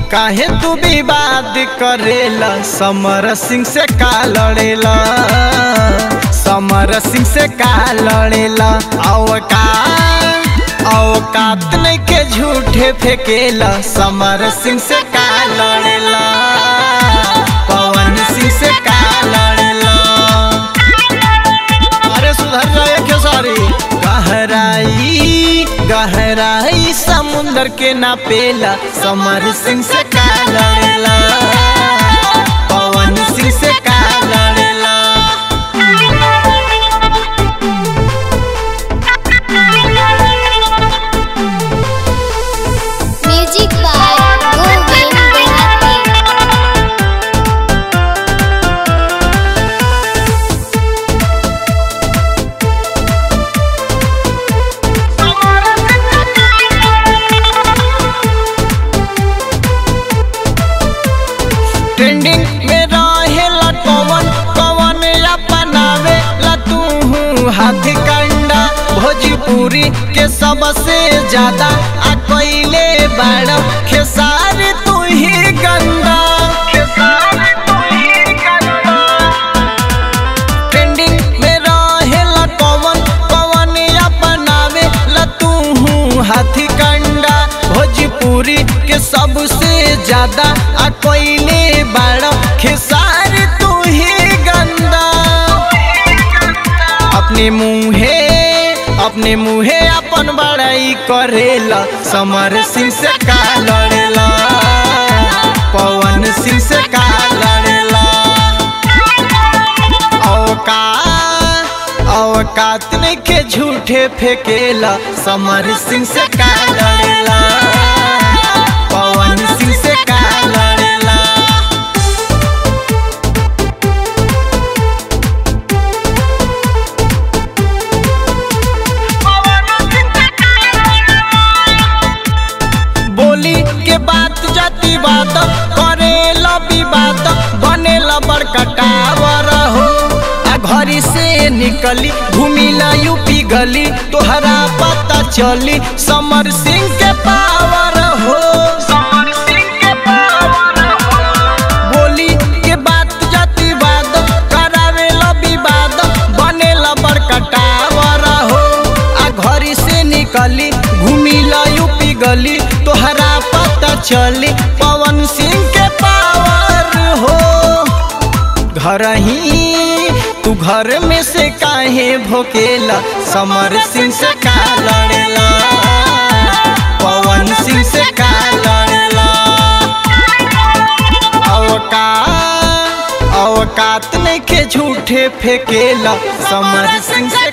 काहे तू विवाद करेला समर सिंह से का लड़ेला समर सिंह से का लड़ेला औकात औकात नहीं के झूठे फेंकेला समर सिंह से का लड़ेला पवन सिंह से का लड़ेला अरे सुधर जाए खेसारी गहराई गहराई समुंदर के नापेला समर सिंह से का लड़ेला पवन सिंह से का लड़ेला म्यूजिक बाय गोविंद देहाती ट्रेंडिंग में रहेला कवन कवन अपनावे ला तू हाथी कंडा भोजपुरी के सबसे ज्यादा आ कोइले बाड़ खेसारी तू ही गंदा खेसारी तू ही गंदा ट्रेंडिंग में रहेला कवन कवन अपनावे ला तू हाथी कंडा भोजपुरी के सबसे ज्यादा आ कोइले बाड़ खेसारी तू ही गंदा अपने मुँहे अपने मुँहे अपन बड़ाई करेला समर सिंह से का लड़ेला पवन सिंह से का लड़ेला औकात औकात नहीं के झूठे फेंकेला समर सिंह से का लड़ेला पवन सिंह से का लड़ेला बोली के बात जाति बात करे लबी बात बने बड़का टावर हो आ घरी से निकली घूमिला यूपी गली तोहरा पता चली समर सिंह के पावर हो समर सिंह के पावर हो बोली के बात जाति बात करावे लबी बात बनेला बड़का टावर हो आ घरी से निकली घूमिला यूपी गली तोहरा पता चली पवन सिंह के पावर हो घर ही तू घर में से काहे भोकेला समर सिंह से का लड़ेला पवन सिंह से का लड़ेला औकात औकात नहीं के झूठे फेंकेला समर सिंह से